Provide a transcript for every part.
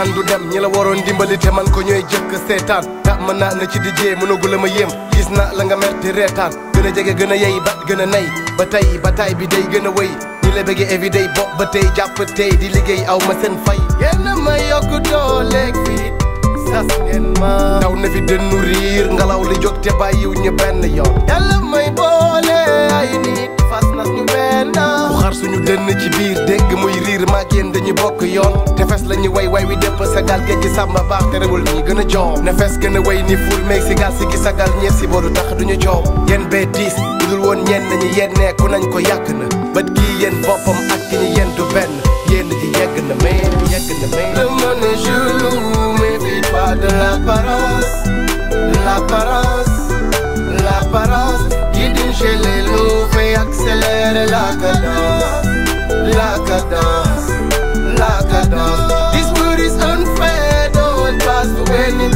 naan du dem ñi la waroon dimbali te man ko ñooy jëkk seetaan ta mën naa na ci di jee mënagu la ma yéem gis na la nga mer te reetaan gën a jege gën a yey ba gën a nay ba tey ba tay bi day gën a wëy ñi la bëggee everyday bopp ba tey jàpp tey di liggéey aw ma seen fay yenn ma yokk dooleeg fii sas ngeen ma daw na fi dënnu riir ngelaw li jóg te bàyyiw ñu benn yoon yàlla may boole ay nit fas nas ñu benn ku xar suñu dënn ci biir dégg muy riir maag yéen dañu bokk yoon te fes la ñu way way wi dépp sagal géej gi sàmba baax te rewul ñi gën a joow ne fes gën a way ni ful meeg si gal si gi sagal ñeef si boodu tax duñu coow yéen bee diis bu dul woon ñenn ñi yéen neeku nañ ko yàgg na bët gii yéen boppam ak ki ñu yéen du benn yéen ji yegg na mais yegg na mais le monde est chelou méfie pas de l'apparence l'apparence l'apparence qui dit chez les loups fait accélérer la cadence la cadence la cadence this world is unfair don't trust to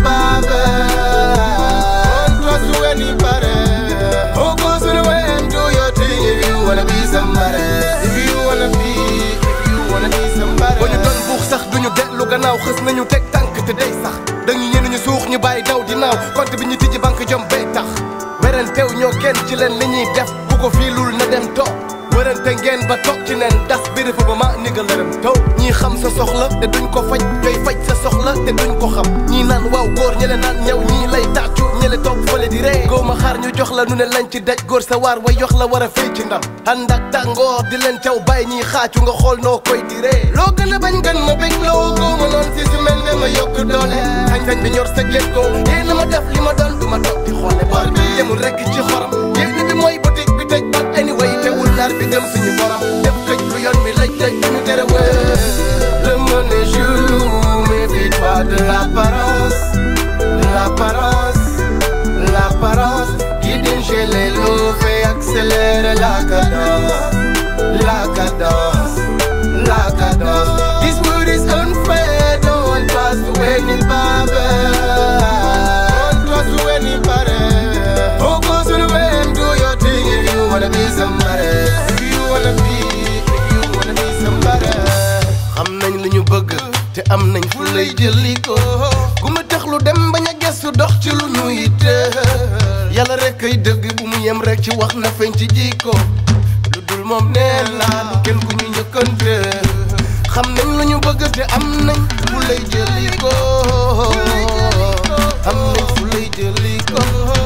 anybody don't trust to anybody oh go to the way and do your thing if you wanna be somebody if you wanna be if you wanna be somebody ba ñu doon buux sax duñu dellu gannaaw xës nañu teg tànk te day sax dañu ñenn ñu suux ñu bàyyi daw di naaw compte bi ñu tijji banque jom bay tax werentew ñoo kenn ci leen li ñuy def bu ko fiilul na dem toog wërante ngeen ba toog ci neen das biri fa ba ma ni nga lërëm taw ñii xam sa soxla te duñ ko faj ñooy faj sa soxla te duñ ko xam ñii naan waaw góor ñele naan ñaw ñii lay tàccu ñele toog fële di ree góoma xaar ñu jox la nu ne lañ ci daj góor sa waar way yox la war a fay ci ndam ànd ak tàngoor di leen caw bàyyi ñii xaacu nga xool noo koy di ree loo gën a bañ gën ma bég loo góoma noon si si mel ne ma yokk doole sañ-sañ bi ñor sëg leen ko yéen ma def li ma doon du ma toog di xoole bar bi yemul rekk ci xorom yéen bi mooy boutique bi tëj bat anyway teewul lar bi gëm suñu borom def këj lu yoon mi lëj lëj ñu tere wee le monde est chelou méfie pas de l'apparence l'apparence l'apparence qui dit chez les loups fait accélérer la cadence la cadence la cadence this world is unfair don't trust to anybody don't trust to anybody focus on the way and do your thing if you wanna be somebody if you wanna be if you wanna be somebody xam nañ li ñu bëgg te am nañ fu lay jëli ko gu ma tax lu dem bañ a gestu dox ci lu ñu yitte yàlla rek kay dëgg bu mu yem rek ci wax na feeñ ci jikko lu dul moom neen la kenn ku ñu njëkkante xam nañ lu ñu bëgg te am nañ fu lay jëli ko am nañ fu lay jëli ko